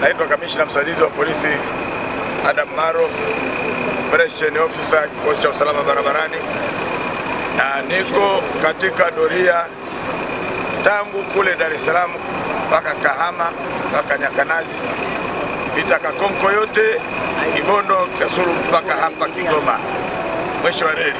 Naitwa kamishna msaidizi wa polisi Adam Maro, operation officer kikosi cha usalama barabarani, na niko katika doria tangu kule Dar es Salaam mpaka Kahama mpaka Nyakanazi, pita Kakonko yote, Kibondo, Kasulu mpaka hapa Kigoma, mwisho wa reli.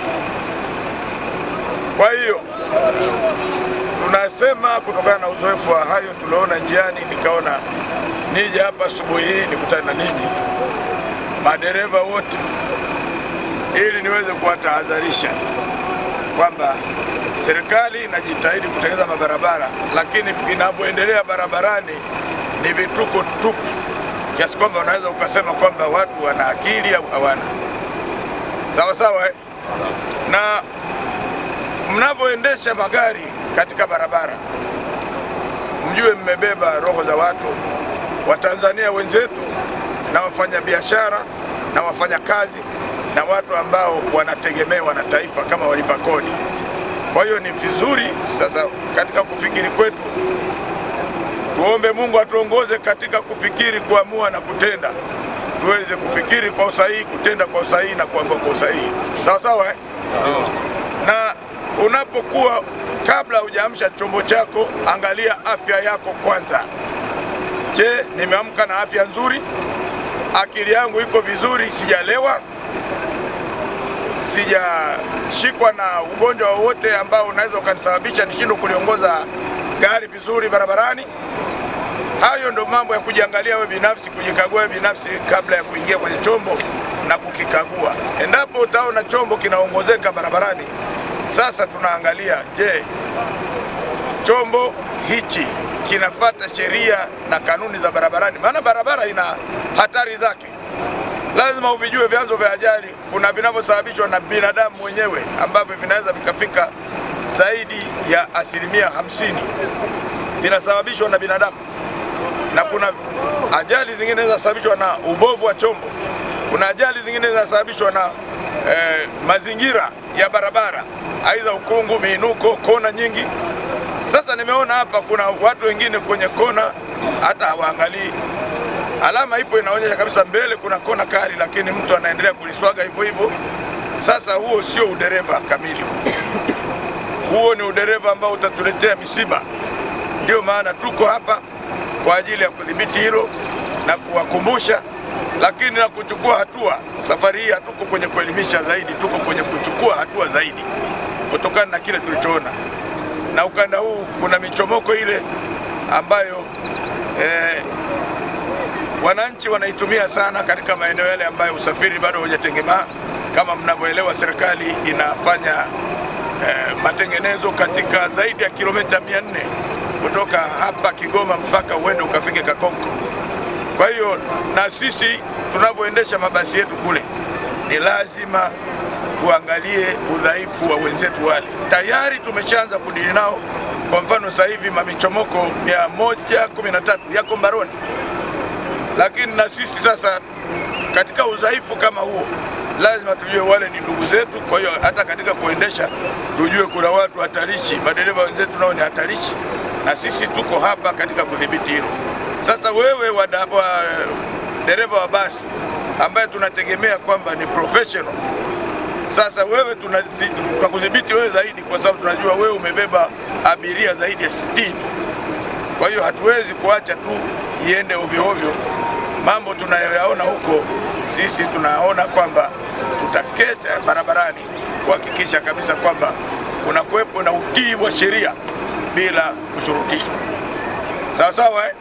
Kwa hiyo tunasema kutokana na uzoefu wa hayo tuliona njiani, nikaona nije hapa asubuhi hii nikutane na ninyi madereva wote, ili niweze kuwatahadharisha kwamba serikali inajitahidi kutengeneza mabarabara, lakini vinavyoendelea barabarani ni vituko tupu, kiasi kwamba unaweza ukasema kwamba watu wana akili au hawana. Sawa sawa, eh? na mnavyoendesha magari katika barabara, mjue mmebeba roho za watu Watanzania wenzetu na wafanyabiashara na wafanyakazi na watu ambao wanategemewa na taifa kama walipa kodi. Kwa hiyo ni vizuri sasa katika kufikiri kwetu tuombe Mungu atuongoze katika kufikiri, kuamua na kutenda, tuweze kufikiri kwa usahihi, kutenda kwa usahihi na kuamua kwa usahihi. Sawa sawa, eh? Na unapokuwa kabla hujaamsha chombo chako, angalia afya yako kwanza. Je, nimeamka na afya nzuri? Akili yangu iko vizuri? Sijalewa? Sijashikwa na ugonjwa wowote ambao unaweza ukanisababisha nishindwe kuliongoza gari vizuri barabarani? Hayo ndo mambo ya kujiangalia wewe binafsi, kujikagua wewe binafsi kabla ya kuingia kwenye chombo na kukikagua. Endapo utaona chombo kinaongozeka barabarani, sasa tunaangalia, je, chombo hichi kinafata sheria na kanuni za barabarani? Maana barabara ina hatari zake, lazima uvijue vyanzo vya ajali. Kuna vinavyosababishwa na binadamu mwenyewe ambavyo vinaweza vikafika zaidi ya asilimia hamsini vinasababishwa na binadamu, na kuna ajali zingine zinasababishwa na ubovu wa chombo. Kuna ajali zingine zinasababishwa na eh, mazingira ya barabara, aidha ukungu, miinuko, kona nyingi. Sasa nimeona hapa kuna watu wengine kwenye kona hata hawaangalii alama, ipo inaonyesha kabisa mbele kuna kona kali, lakini mtu anaendelea kuliswaga hivyo hivyo. Sasa huo sio udereva kamili, huo huo ni udereva ambao utatuletea misiba. Ndio maana tuko hapa kwa ajili ya kudhibiti hilo na kuwakumbusha, lakini na kuchukua hatua. Safari hii hatuko kwenye kuelimisha zaidi, tuko kwenye kuchukua hatua zaidi kutokana na kile tulichoona. Na ukanda huu kuna michomoko ile ambayo eh, wananchi wanaitumia sana katika maeneo yale ambayo usafiri bado hujatengemaa. Kama mnavyoelewa, serikali inafanya eh, matengenezo katika zaidi ya kilomita 400 kutoka hapa Kigoma mpaka uende ukafike Kakonko. Kwa hiyo na sisi tunavyoendesha mabasi yetu kule, ni lazima tuangalie udhaifu wa wenzetu wale. Tayari tumeshaanza kudili nao. Kwa mfano sasa hivi mamichomoko 113 yako mbaroni, lakini na sisi sasa katika udhaifu kama huo lazima tujue wale ni ndugu zetu. Kwa hiyo hata katika kuendesha tujue kuna watu hatarishi, madereva wenzetu nao ni hatarishi, na sisi tuko hapa katika kudhibiti hilo. Sasa wewe wa, wa dereva wa basi ambaye tunategemea kwamba ni professional, sasa wewe tunakudhibiti wewe zaidi, kwa sababu tunajua wewe umebeba abiria zaidi ya sitini. Kwa hiyo hatuwezi kuacha tu iende ovyo ovyo. Mambo tunayoyaona huko sisi tunaona kwamba tutakecha barabarani kuhakikisha kabisa kwamba kuna kuwepo na utii wa sheria bila kushurutishwa. Sawa sawa eh?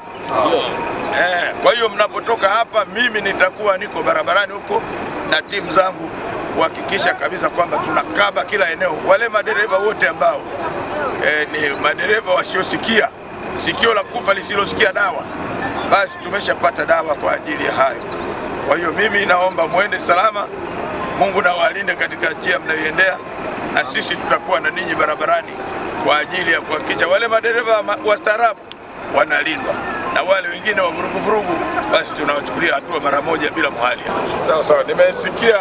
Eh, kwa hiyo mnapotoka hapa, mimi nitakuwa niko barabarani huko na timu zangu kuhakikisha kabisa kwamba tunakaba kila eneo. Wale madereva wote ambao eh, ni madereva wasiosikia, sikio la kufa lisilosikia dawa, basi tumeshapata dawa kwa ajili ya hayo. Kwa hiyo mimi naomba mwende salama, Mungu na walinde katika njia mnayoendea, na sisi tutakuwa na ninyi barabarani kwa ajili ya kuhakikisha wale madereva wastaarabu wanalindwa na wale wengine wa vuruguvurugu, basi tunawachukulia hatua mara moja bila muhalia. Sawa sawa, nimesikia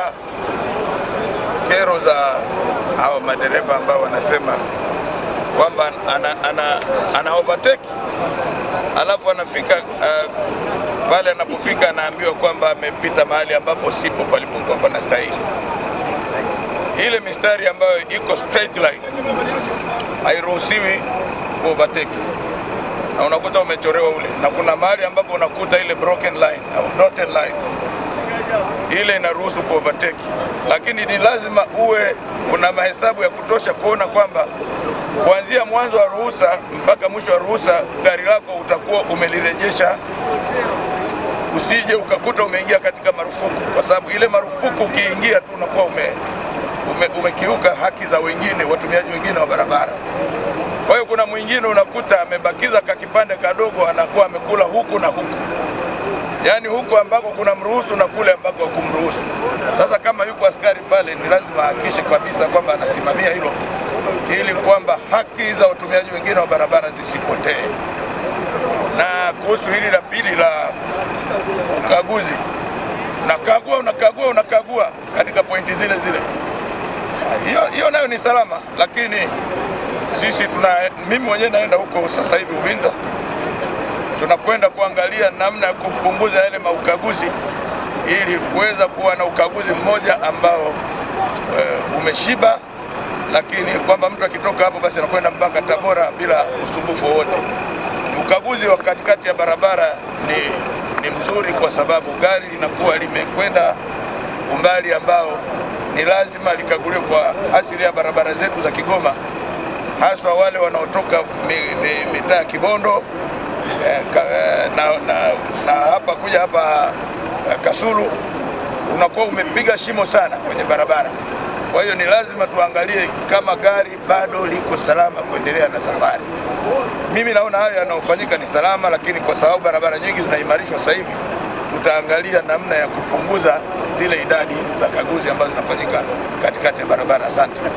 kero za hawa madereva ambao wanasema kwamba ana, ana, ana overtake alafu anafika uh, pale anapofika anaambiwa kwamba amepita mahali ambapo sipo palipokuwa panastahili. Ile mistari ambayo iko straight line hairuhusiwi kuovertake, na unakuta umechorewa ule, na kuna mahali ambapo unakuta ile broken line au dotted line ile inaruhusu kuovertake, lakini ni lazima uwe una mahesabu ya kutosha kuona kwamba kuanzia mwanzo wa ruhusa mpaka mwisho wa ruhusa gari lako utakuwa umelirejesha, usije ukakuta umeingia katika marufuku, kwa sababu ile marufuku ukiingia tu unakuwa ume, ume, umekiuka haki za wengine, watumiaji wengine wa barabara. Kwa hiyo kuna mwingine unakuta amebakiza kakipande kadogo, anakuwa amekula huku na huku yaani huko ambako kuna mruhusu na kule ambako hakumruhusu. Sasa kama yuko askari pale, ni lazima ahakikishe kabisa kwamba anasimamia hilo ili kwamba haki za watumiaji wengine wa barabara zisipotee. Na kuhusu hili la pili la ukaguzi, unakagua unakagua unakagua katika pointi zile zile, hiyo hiyo nayo ni salama, lakini sisi tuna, mimi mwenyewe naenda huko sasa hivi Uvinza tunakwenda kuangalia namna ya kupunguza yale maukaguzi ili kuweza kuwa na ukaguzi mmoja ambao e, umeshiba, lakini kwamba mtu akitoka hapo basi anakwenda mpaka Tabora bila usumbufu wowote. Ukaguzi wa katikati ya barabara ni, ni mzuri kwa sababu gari linakuwa limekwenda umbali ambao ni lazima likaguliwe kwa asili ya barabara zetu za Kigoma, haswa wale wanaotoka mitaa ya Kibondo na, na, na hapa kuja hapa Kasulu unakuwa umepiga shimo sana kwenye barabara. Kwa hiyo ni lazima tuangalie kama gari bado liko salama kuendelea na safari. Mimi naona hayo yanayofanyika ni salama, lakini kwa sababu barabara nyingi zinaimarishwa sasa hivi, tutaangalia namna ya kupunguza zile idadi za kaguzi ambazo zinafanyika katikati ya barabara. Asante.